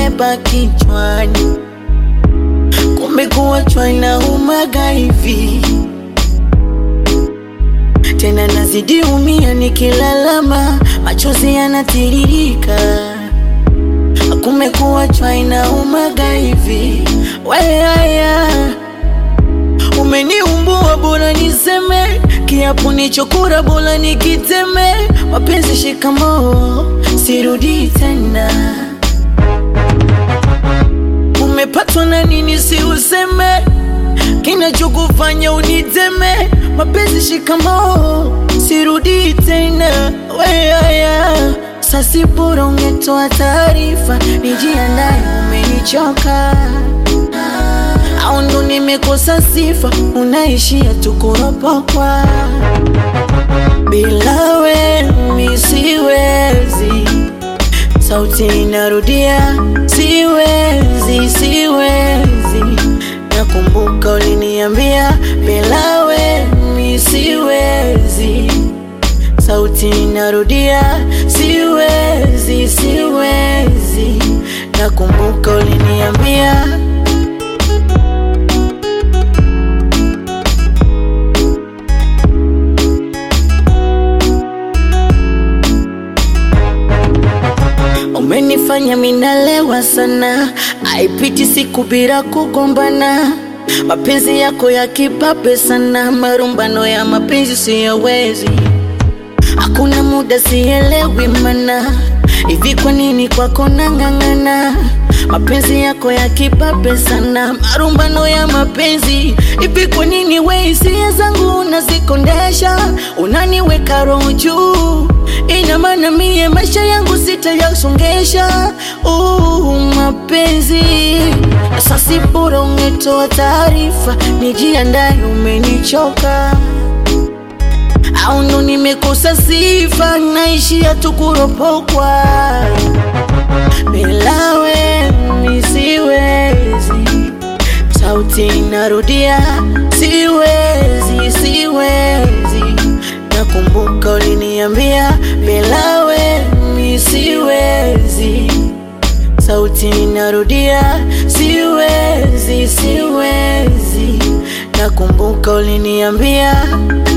nimebeba kichwani, kumbe kuachwa inaumaga hivi tena nazidi umia nikilalama, machozi yanatiririka, kumbe kuachwa inaumaga hivi. Weaya, umeniumbua bora niseme, kiapo nichokura bora nikiteme, mapenzi shikamoo, sirudi tena. Umepatwa na nini si useme kinachokufanya uniteme, mapenzi shikamoo, sirudi tena. Weaya, sasi bora ungetoa taarifa, nijiandae, umenichoka au ndo nimekosa sifa, unaishia tu kuropokwa. Bila we mi siwezi, sauti inarudia, siwezi, siwezi. Nakumbuka uliniambia bila we mi siwezi, sauti inarudia, siwezi, siwezi. Nakumbuka uliniambia Umenifanya minalewa sana, haipiti siku bila kugombana. Mapenzi yako ya kipape sana, marumbano ya mapenzi siyawezi. Hakuna muda sielewi mana, hivi kwa nini kwako nang'ang'ana? Mapenzi yako ya kipape sana, marumbano ya mapenzi. Hivi kwa nini we hisia zangu unazikondesha, unaniweka roho juu? Ina maana mie maisha yangu sitayasongesha. Uh, mapenzi sasi, bora ungetoa taarifa, nijiandae, umenichoka au ndo nimekosa sifa, naishia tu kuropokwa. Bila we mi siwezi, sauti inarudia, siwezi, siwezi. Nakumbuka uliniambia bila we mi siwezi, sauti inarudia, siwezi, siwezi. Nakumbuka uliniambia